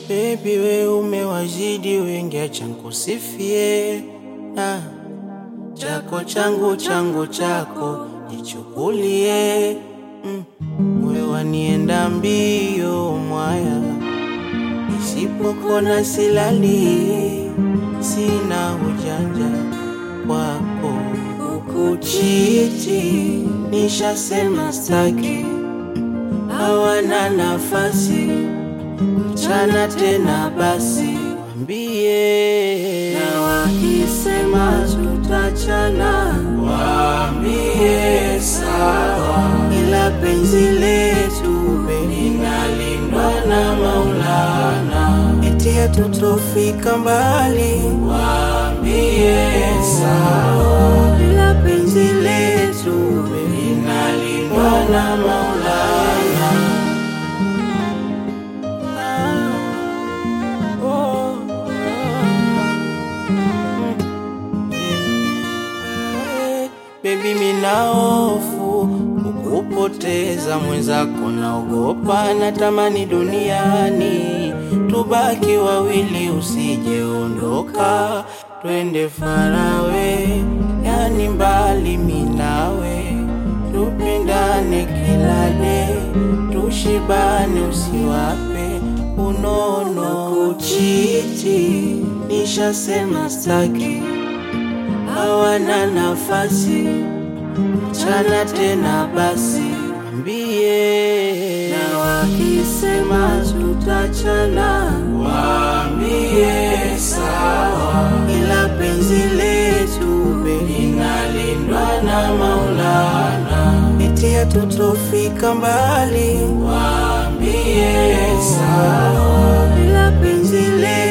Baby we umewazidi wengi, acha nikusifie na chako changu changu chako jichukulie, mm. Moyo wanienda mbio mwaya, nisipokona silali, sina ujanja wako ukuchiti, nishasema staki, hawana nafasi mchana tena basi wambie, na wakisema tutachana, waambie sawa, ila penzi letu linalindwa na Maulana, eti hatutofika mbali, waambie sawa, ila penzi letu linalindwa na Maulana. Baby, mina hofu kukupoteza mwenzako, naogopa, natamani duniani tubaki wawili, usijeondoka, twende farawe, yani mbali minawe, tupendane kila de, tushibane, usiwape unono kuchiti, nishasema staki hawana nafasi mchana tena basi wambie, na wakisema tutachana, waambie sawa, ila penzi letu linalindwa na Maulana, eti hatutofika mbali, waambie sawa, ila penzi letu